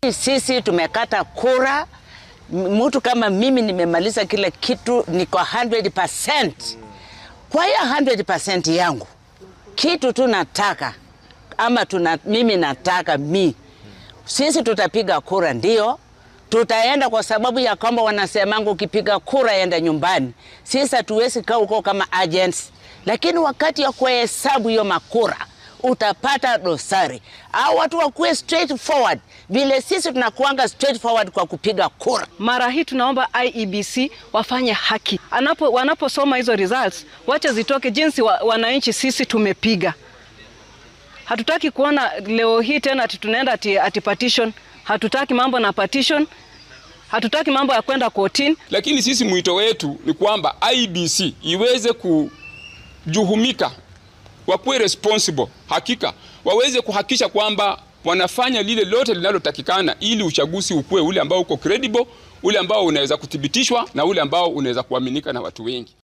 Sisi tumekata kura, mtu kama mimi nimemaliza kila kitu, niko 100%. Kwa hiyo 100% yangu kitu tu nataka ama tuna, mimi nataka mi sisi tutapiga kura ndio tutaenda kwa sababu ya kwamba wanasemangu ukipiga kura enda nyumbani. Sisi hatuwezi kaa huko kama agents, lakini wakati ya kuhesabu hiyo makura utapata dosari au watu wakuwe straightforward vile sisi tunakuanga straightforward kwa kupiga kura. Mara hii tunaomba IEBC wafanye haki anapo wanaposoma hizo results, wacha zitoke jinsi wa, wananchi sisi tumepiga. Hatutaki kuona leo hii tena ati tunaenda ati, ati petition. Hatutaki mambo na petition, hatutaki mambo ya kwenda kotini. Lakini sisi mwito wetu ni kwamba IEBC iweze kujuhumika, wakuwe responsible, hakika waweze kuhakikisha kwamba wanafanya lile lote linalotakikana ili uchaguzi ukuwe ule ambao uko credible, ule ambao unaweza kuthibitishwa na ule ambao unaweza kuaminika na watu wengi.